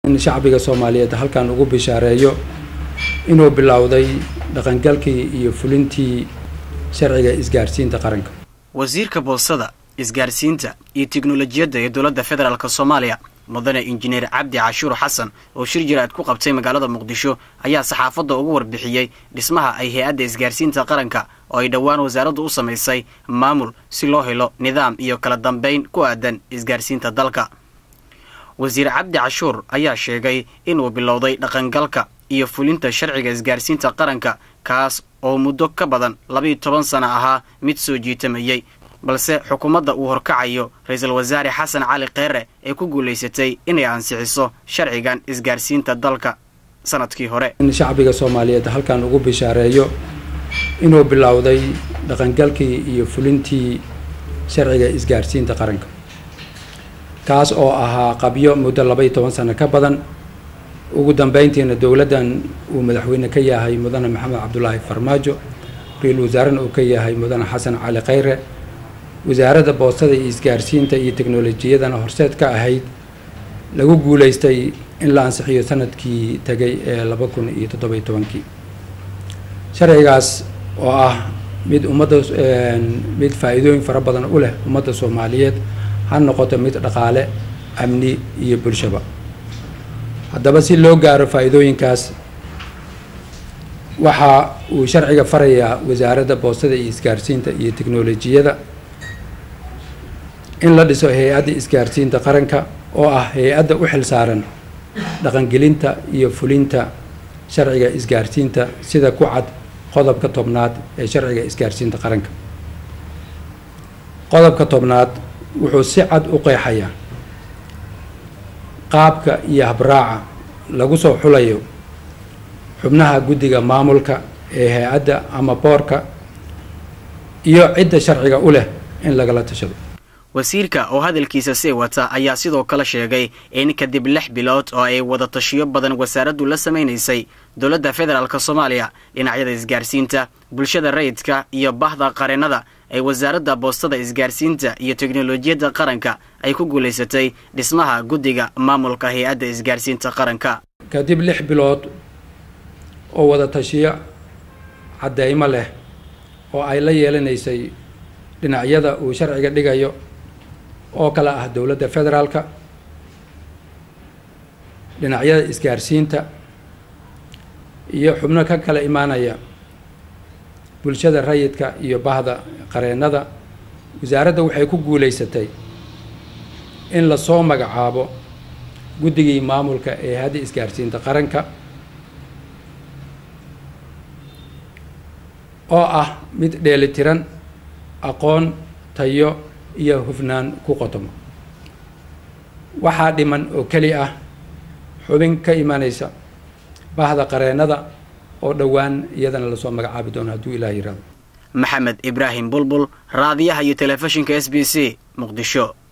in shacbiga soomaaliyeed halkan ugu bishaareeyo inuu bilowday dhaqangalkii iyo fulintii sharciga isgaarsiinta qaranka wasiirka boosada isgaarsiinta iyo tiknolojiyadda ee dowladda federaalk soomaaliya mudane injineer cabdi cashuur xasan oo shir jiraad ku qabtay magaalada muqdisho ayaa saxaafadda ugu warbixiyey dhismaha ay hay-adda isgaarsiinta qaranka oo ay dhowaan wasaaraddu u samaysay maamul si loo helo nidaam iyo kala dambayn ku aadan isgaarsiinta dalka wasiir cabdi cashuur ayaa sheegay inuu bilowday dhaqangalka iyo fulinta sharciga isgaarsiinta qaranka kaas oo muddo ka badan labiiyo toban sana ahaa mid soo jiitamayey balse xukuumadda uu horkacayo ra-iisul wasaare xasan cali kheyre ee ku guulaysatay inay ansixiso sharcigan isgaarsiinta dalka sanadkii hore in shacbiga soomaaliyeed halkan ugu bishaareeyo inuu bilowday dhaqangalkii iyo fulintii sharciga isgaarsiinta qaranka kaas oo ahaa qabyo muddo labaiyo toban sano ka badan ugu dambeyntiina dowladdan uu madaxweyne ka yahay mudane maxamed cabdulaahi farmaajo ra-iisul wasaarena uu ka yahay mudane xasan cali kheyre wasaaradda boostada iyo isgaarsiinta iyo teknolojiyadana horseed ka ahayd lagu guulaystay in la ansixiyo sanadkii tegay ee laba kun iyo toddobiyo tobankii sharcigaas oo ah mid ummadda mid faa-iidooyin fara badan u leh ummadda soomaaliyeed ha noqoto mid dhaqaale amni iyo bulshaba haddaba si loo gaaro faa-iidooyinkaas waxa uu sharciga farayaa wasaaradda boostada iyo isgaarsiinta iyo teknolojiyada in la dhiso hay-adda isgaarsiinta qaranka oo ah hay-adda u xil saaran dhaqangelinta iyo fulinta sharciga isgaarsiinta sida ku cad qodobka tobnaad ee sharciga isgaarsiinta qaranka qodobka tobnaad wuxuu si cad u qeexayaa qaabka iyo habraaca lagu soo xulayo xubnaha guddiga maamulka ee hay-adda ama boorka iyo cidda sharciga u leh in lagala tashado wasiirka oo hadalkiisa sii wata ayaa sidoo kale sheegay in kadib lix bilood oo ay wada tashiyo badan wasaaraddu la samaynaysay dowladda federaalk soomaaliya dhinacyada isgaarsiinta bulshada rayidka iyo bahda qareennada ay wasaaradda boostada isgaarsiinta iyo teknolojiyadda qaranka ay ku guulaysatay dhismaha guddiga maamulka hay-adda isgaarsiinta qaranka kadib lix bilood oo wada tashiyo caddeymo leh oo ay la yeelanaysay dhinacyada uu sharciga dhigayo oo kale ah dowladda federaalka dhinacyada isgaarsiinta iyo xubno ka kala imaanaya bulshada rayidka iyo bahda qareennada wasaaradda waxay ku guulaysatay in lasoo magacaabo guddigii maamulka ee hadda isgaarsiinta qaranka oo ah mid dheelitiran aqoon tayo iyo hufnaan ku qotomo waxaa dhiman oo keli ah xubin ka imanaysa bahda qareennada oo dhowaan iyadana lasoo magacaabi doono hadduu ilaah yiraahdo maxamed ibraahim bulbul raadiyaha iyo telefishinka s b c muqdisho